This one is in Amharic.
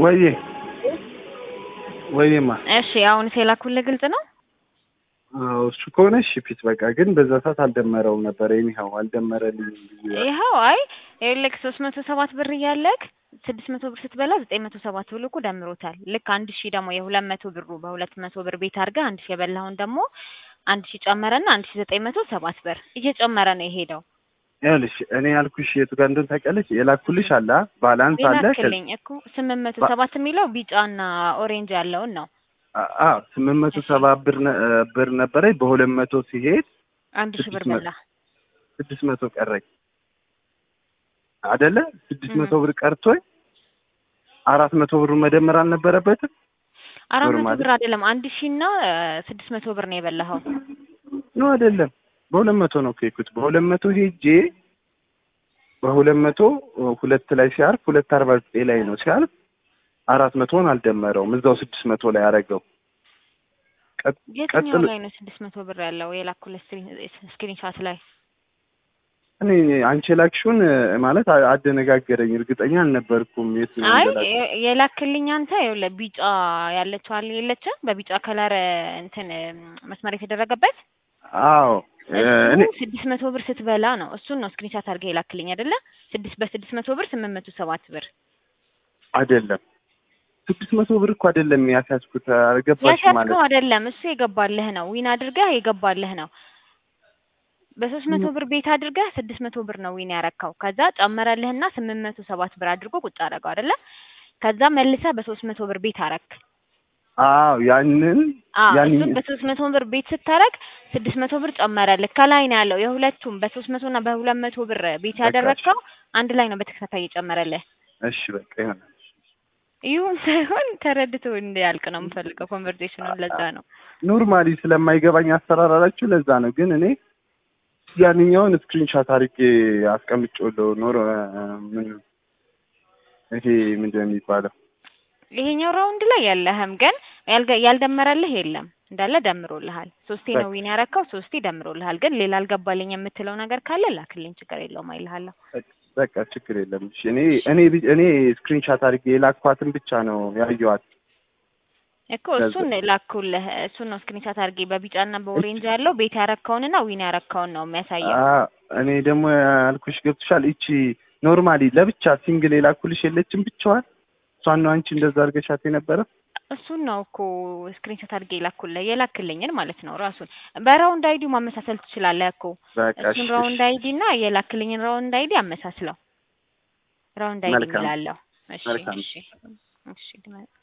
ወይዬ ወይዬማ እሺ አሁን የላኩልህ ግልጽ ነው? አዎ እሱ ከሆነ እሺ ፊት በቃ ግን በዛ ሰዓት አልደመረውም ነበር። ይኸው አልደመረልኝም ብዬ ይኸው አይ ይኸውልህ ሶስት መቶ ሰባት ብር እያለክ ስድስት መቶ ብር ስትበላ ዘጠኝ መቶ ሰባት ብሎ እኮ ደምሮታል። ልክ አንድ ሺህ ደግሞ የሁለት መቶ ብሩ በሁለት መቶ ብር ቤት አድርገህ አንድ ሺህ የበላኸውን ደግሞ አንድ ሺህ ጨመረና አንድ ሺህ ዘጠኝ መቶ ሰባት ብር እየጨመረ ነው የሄደው። ይኸውልሽ እኔ ያልኩሽ የቱ ጋር እንደሆነ ታውቂያለሽ? የላኩልሽ አለ ባላንስ አለ ላክልኝ እኮ ስምንት መቶ ሰባት የሚለው ቢጫና ኦሬንጅ ያለውን ነው። አዎ ስምንት መቶ ሰባ ብር ነ- ብር ነበረኝ በሁለት መቶ ሲሄድ አንድ ሺህ ብር ስድስት መቶ በላ። ስድስት መቶ ቀረኝ አደለ? ስድስት መቶ ብር ቀርቶኝ አራት መቶ ብሩ መደመር አልነበረበትም? አራት መቶ ኖርማል። ብር አይደለም አንድ ሺህ እና ስድስት መቶ ብር ነው የበላኸው። ኖ አይደለም፣ በሁለት መቶ ነው ከሄድኩት። በሁለት መቶ ሄጄ በሁለት መቶ ሁለት ላይ ሲያርፍ ሁለት አርባ ዘጠኝ ላይ ነው ሲያርፍ አራት መቶን አልደመረውም እዛው ስድስት መቶ ላይ አረገው። ቀጥ- የትኛው ቀጥሎ ላይ ነው ስድስት መቶ ብር ያለው የላኩልህ ስክሪንሻት ላይ? እኔ አንቺ የላክሽውን ማለት አ- አደነጋገረኝ። እርግጠኛ አልነበርኩም የት አይ እንደላክ- የ- የላክልኝ አንተ ይኸውልህ ቢጫ ያለችው አለ የለችም? በቢጫ ከለር እንትን መስመር የተደረገበት አዎ እኔ እሱ ስድስት መቶ ብር ስትበላ ነው። እሱን ነው ስክሪንሻት አድርገህ የላክልኝ አይደለ? ስድስት በስድስት መቶ ብር ስምንት መቶ ሰባት ብር አይደለም ስድስት መቶ ብር እኮ አይደለም ያስያዝኩት። አልገባሽ ማለት ያሻትከው አይደለም። እሱ የገባልህ ነው። ዊን አድርገህ የገባልህ ነው። በሶስት መቶ ብር ቤት አድርገህ ስድስት መቶ ብር ነው ዊን ያረካው። ከዛ ጨመረልህና ስምንት መቶ ሰባት ብር አድርጎ ቁጭ አደረገው አይደለ? ከዛ መልሰህ በሶስት መቶ ብር ቤት አረክ። አዎ ያንን አዎ ያን እሱን በሶስት መቶ ብር ቤት ስታረግ ስድስት መቶ ብር ጨመረልህ። ከላይ ነው ያለው የሁለቱም በሶስት መቶ እና በሁለት መቶ ብር ቤት በቃ ያደረግከው አንድ ላይ ነው በተከታታይ የጨመረልህ። እሺ በቃ ይሆናል። ይሁን ሳይሆን ተረድቶ እንዲያልቅ ነው የምፈልገው ኮንቨርሴሽኑን። ለዛ ነው ኖርማሊ ስለማይገባኝ አሰራራላችሁ ለዛ ነው። ግን እኔ ያንኛውን ስክሪንሻት አድርጌ አስቀምጬዋለሁ። ኖር ምን ይሄ ምንድን ነው የሚባለው? ይሄኛው ራውንድ ላይ የለህም፣ ግን ያልገ- ያልደመረልህ የለም እንዳለ ደምሮልሃል። ሶስቴ ነው ዊን ያረካው፣ ሶስቴ ደምሮልሃል። ግን ሌላ አልገባልኝ የምትለው ነገር ካለ ላክልኝ፣ ችግር የለውም አይልሃለሁ። በቃ ችግር የለም። እሺ እኔ እኔ ቢ- እኔ ስክሪንሻት አድርጌ የላኳትን ብቻ ነው ያየኋት። እኮ እሱን ላኩልህ፣ እሱን ነው ስክሪንሻት አድርጌ በቢጫና በኦሬንጅ ያለው ቤት ያረካውንና ዊን ያረካውን ነው የሚያሳየው። አ- እኔ ደግሞ ያልኩሽ ገብቶሻል። ይቺ ኖርማሊ ለብቻ ሲንግል የላኩልሽ የለችም ብቻዋን። እሷን ነው አንቺ እንደዛ አድርገሻት የነበረ። እሱን ነው እኮ ስክሪንሾት አድርጌ ላኩልህ የላክልኝን ማለት ነው። ራሱን በራውንድ አይዲ ማመሳሰል ትችላለህ እኮ በቃ እሱን እሺ፣ ራውንድ እሺ። አይዲ እና የላክልኝን ራውንድ አይዲ አመሳስለው። ራውንድ አይዲ መልካም። እምላለሁ። እሺ መልካም። እሺ እሺ